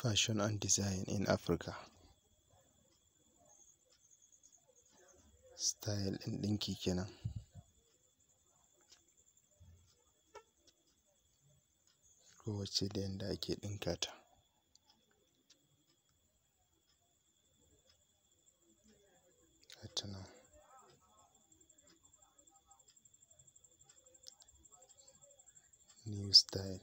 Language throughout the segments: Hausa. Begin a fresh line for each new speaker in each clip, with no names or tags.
Fashion and design in Africa. Style ɗin ɗinki kenan. Kowacce da yanda ake ɗinka ta. Gata nan. New style.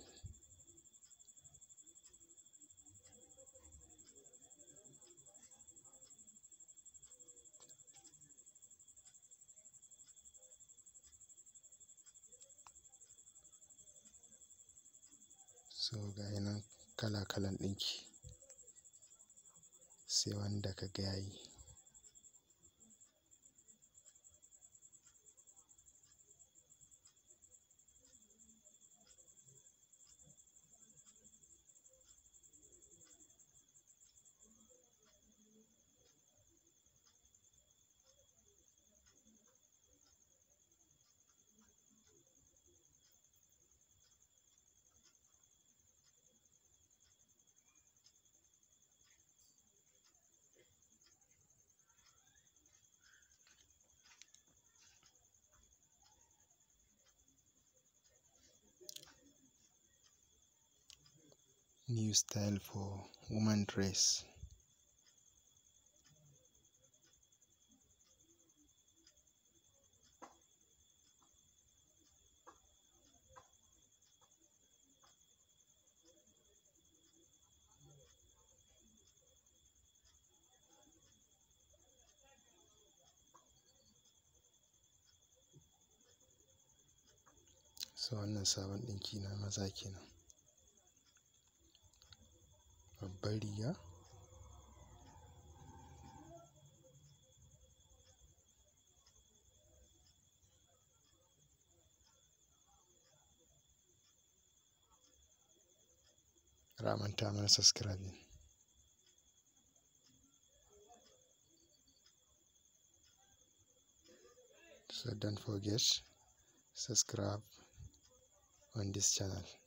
So gayi nan kala kalan ɗinki. Sai wanda ka ga yayi. New style for woman dress. So wannan sabon ɗinki na maza kenan. Babbar riga. Kar a manta mana subscribing. So don't forget subscribe on this channel.